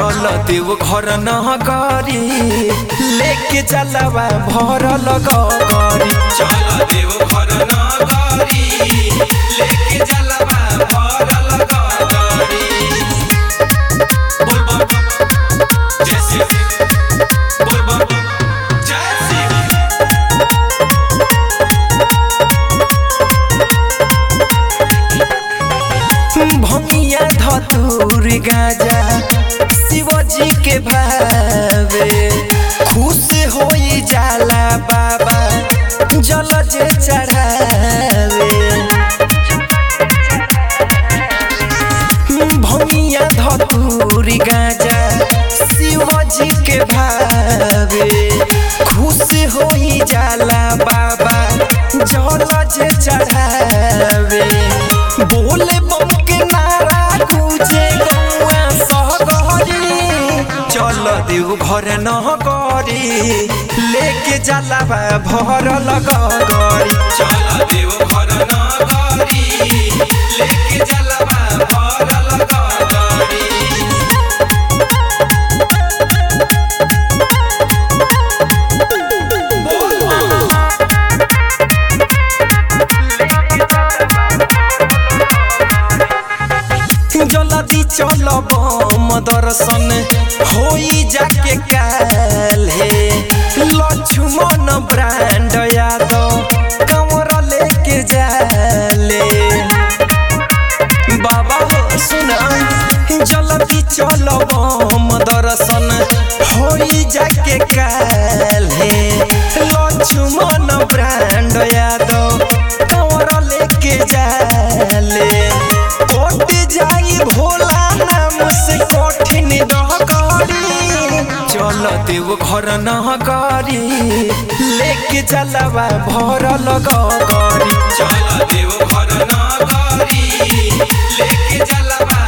चल देव घर न करी लेके चलवा भरल गरी चल देव घर न करी लेके चलबा भरल गरी बोल बम जय शिव बोल बम जय शिव भमिया धतूर गाजा शिवजी के भावे खुश होई जाला बाबा जल जे चढ़ावे भमिया धतूर गाजा शिवजी के भावे खुश होई जाला बाबा जल जे चढ़ावे बोले बम के नारा गुजे गौआ सहगरी चल देव घर न करी लेके जलावा भरल गरी चल देव घर न करी लेके चलबा भरल गरी जल्दी चल बम दर्शन होई जाके काल हे लक्ष्मण ब्रांड यादव कमर लेके जाले बाबा हो सुना जल्दी चल बम दर्शन होई जाके काल हे लक्ष्मण ब्रांड यादव कमर लेके जाले कोट जाई भोला नाम से कठिन रह करी चल देव घर न करी लेके चलवा भरल गरी चल देव घर न करी लेके चलबा